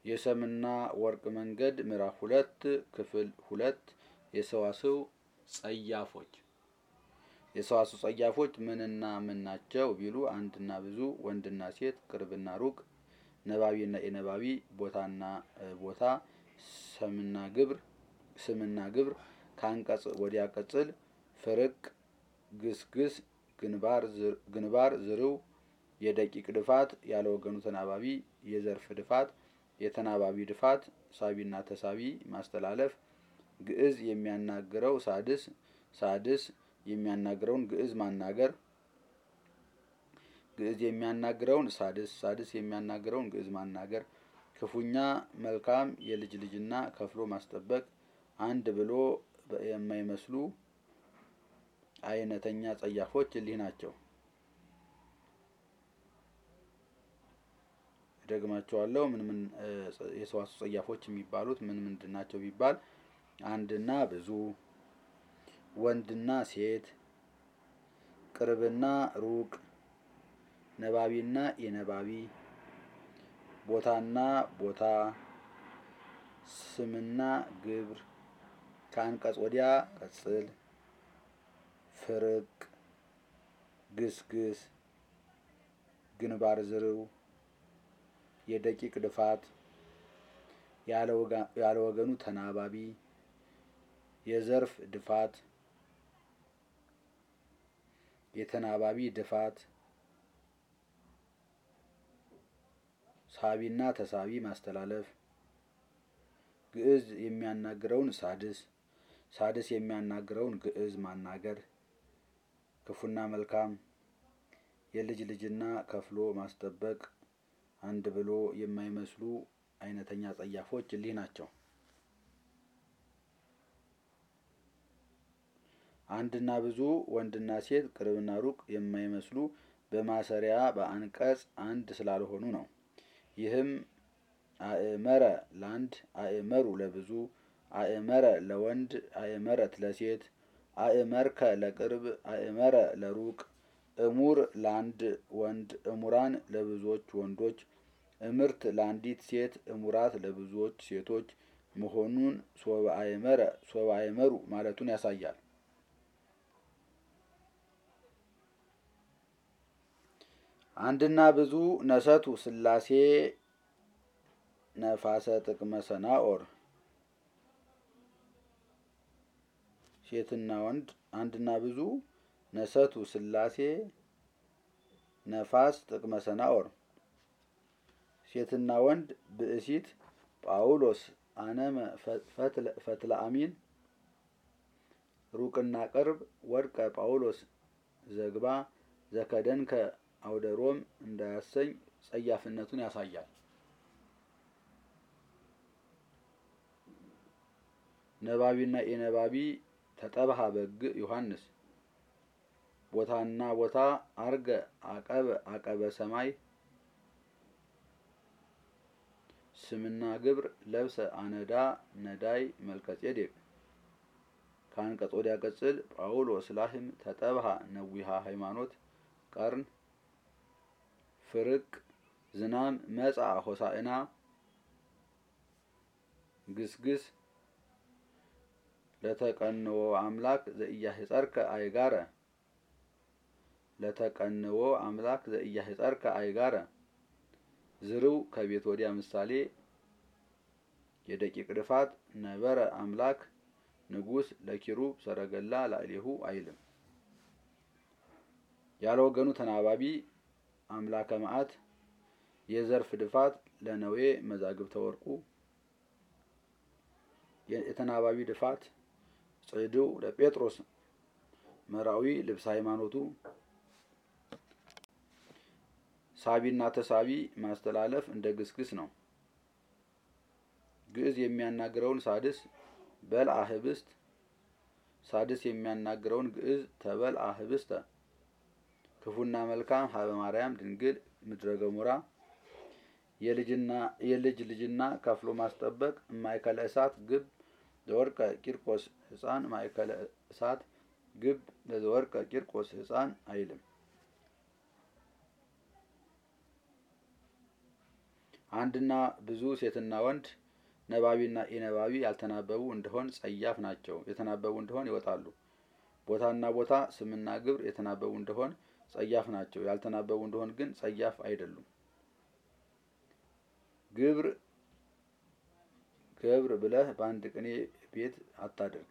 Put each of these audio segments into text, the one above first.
የሰምና ወርቅ መንገድ ምዕራፍ ሁለት ክፍል ሁለት የሰዋስው ጸያፎች የሰዋስው ጸያፎች ምንና ምን ናቸው ቢሉ አንድና ብዙ ወንድና ሴት ቅርብና ሩቅ ነባቢና የነባቢ ቦታና ቦታ ሰምና ግብር ስምና ግብር ከአንቀጽ ወዲያ ቅጽል ፍርቅ ግስግስ ግንባር ዝርው የደቂቅ ድፋት ያለ ወገኑ ተናባቢ የዘርፍ ድፋት የተናባቢ ድፋት ሳቢና ተሳቢ ማስተላለፍ ግዕዝ የሚያናግረው ሳድስ ሳድስ የሚያናግረውን ግዕዝ ማናገር ግዕዝ የሚያናግረውን ሳድስ ሳድስ የሚያናግረውን ግዕዝ ማናገር ክፉኛ መልካም የልጅ ልጅና ከፍሎ ማስጠበቅ አንድ ብሎ የማይመስሉ አይነተኛ ጸያፎች እሊህ ናቸው። ደግማቸዋለሁ። ምን ምን የሰዋስው ጸያፎች የሚባሉት ምን ምንድን ናቸው ቢባል አንድና ብዙ፣ ወንድና ሴት፣ ቅርብና ሩቅ፣ ነባቢና የነባቢ፣ ቦታና ቦታ፣ ስምና ግብር፣ ከአንቀጽ ወዲያ ቅጽል፣ ፍርቅ፣ ግስግስ፣ ግንባር ዝርው የደቂቅ ድፋት ያለ ወገኑ ተናባቢ የዘርፍ ድፋት የተናባቢ ድፋት ሳቢና ተሳቢ ማስተላለፍ ግዕዝ የሚያናግረውን ሳድስ ሳድስ የሚያናግረውን ግዕዝ ማናገር ክፉና መልካም የልጅ ልጅና ከፍሎ ማስጠበቅ አንድ ብሎ የማይመስሉ አይነተኛ ጸያፎች እሊህ ናቸው። አንድና ብዙ ወንድና ሴት ቅርብና ሩቅ የማይመስሉ በማሰሪያ በአንቀጽ አንድ ስላልሆኑ ነው። ይህም አእመረ ለአንድ አእመሩ ለብዙ አእመረ ለወንድ አእመረት ለሴት አእመርከ ለቅርብ አእመረ ለሩቅ እሙር ለአንድ ወንድ እሙራን ለብዙዎች ወንዶች እምርት ለአንዲት ሴት እሙራት ለብዙዎች ሴቶች መሆኑን ሶበ አእመረ ሶበ አእመሩ ማለቱን ያሳያል። አንድና ብዙ ነሰቱ ሥላሴ ነፋሰ ጥቅመ ሰናኦር ሴትና ወንድ አንድና ብዙ ነሰቱ ሥላሴ ነፋስ ጥቅመ ሰናኦር ሴትና ወንድ ብእሲት ጳውሎስ አነመ ፈትለ አሚን ሩቅና ቅርብ ወድቀ ጳውሎስ ዘግባ ዘከደንከ አውደሮም እንዳያሰኝ ጸያፍነቱን ያሳያል። ነባቢና የነባቢ ተጠብሃ በግ ዮሐንስ ቦታና ቦታ አርገ አቀበ አቀበ ሰማይ ስምና ግብር ለብሰ አነዳ ነዳይ መልከጼዴቅ ከአንቀጽ ወዲያ ቅጽል ጳውሎስ ላህም ተጠብሃ ነዊሃ ሃይማኖት ቀርን ፍርቅ ዝናም መጻ ሆሳዕና ግስግስ ለተቀንዎ አምላክ ዘኢያሕጸርከ አይጋረ ለተቀንዎ አምላክ ዘኢያሕጸርከ አይጋረ ዝርው ከቤት ወዲያ ምሳሌ የደቂቅ ድፋት ነበረ አምላክ ንጉሥ ለኪሩብ ሰረገላ ላዕሌሁ አይልም። ያለ ወገኑ ተናባቢ አምላከ መዓት የዘርፍ ድፋት ለነዌ መዛግብተ ወርቁ የተናባቢ ድፋት ጽድው ለጴጥሮስ መራዊ ልብሰ ሃይማኖቱ ሳቢና ተሳቢ ማስተላለፍ እንደ ግስግስ ነው። ግዕዝ የሚያናግረውን ሳድስ በልአ ህብስት ሳድስ የሚያናግረውን ግዕዝ ተበልአ ህብስተ ክፉና መልካም ሀበ ማርያም ድንግል ምድረ ገሞራ የልጅ ልጅና ከፍሎ ማስጠበቅ ማእከለ እሳት ግብ ዘወርቀ ቂርቆስ ሕፃን ማእከለ እሳት ግብ ለዘወርቀ ቂርቆስ ሕፃን አይልም። አንድና ብዙ ሴትና ወንድ ነባቢና ኢነባቢ ያልተናበቡ እንደሆን ጸያፍ ናቸው። የተናበቡ እንደሆን ይወጣሉ። ቦታና ቦታ ስምና ግብር የተናበቡ እንደሆን ጸያፍ ናቸው። ያልተናበቡ እንደሆን ግን ጸያፍ አይደሉም። ግብር ገብር ብለህ በአንድ ቅኔ ቤት አታድርግ።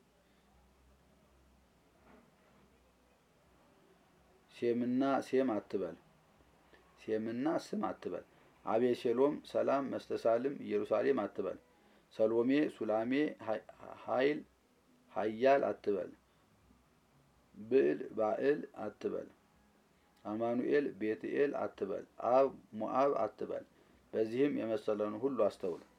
ሴምና ሴም አትበል። ሴምና ስም አትበል። አቤሴሎም፣ ሰላም፣ መስተሳልም፣ ኢየሩሳሌም አትበል። ሰሎሜ፣ ሱላሜ፣ ኃይል፣ ኃያል አትበል። ብዕል፣ ባዕል አትበል። አማኑኤል፣ ቤትኤል አትበል። አብ፣ ሞአብ አትበል። በዚህም የመሰለውን ሁሉ አስተውል።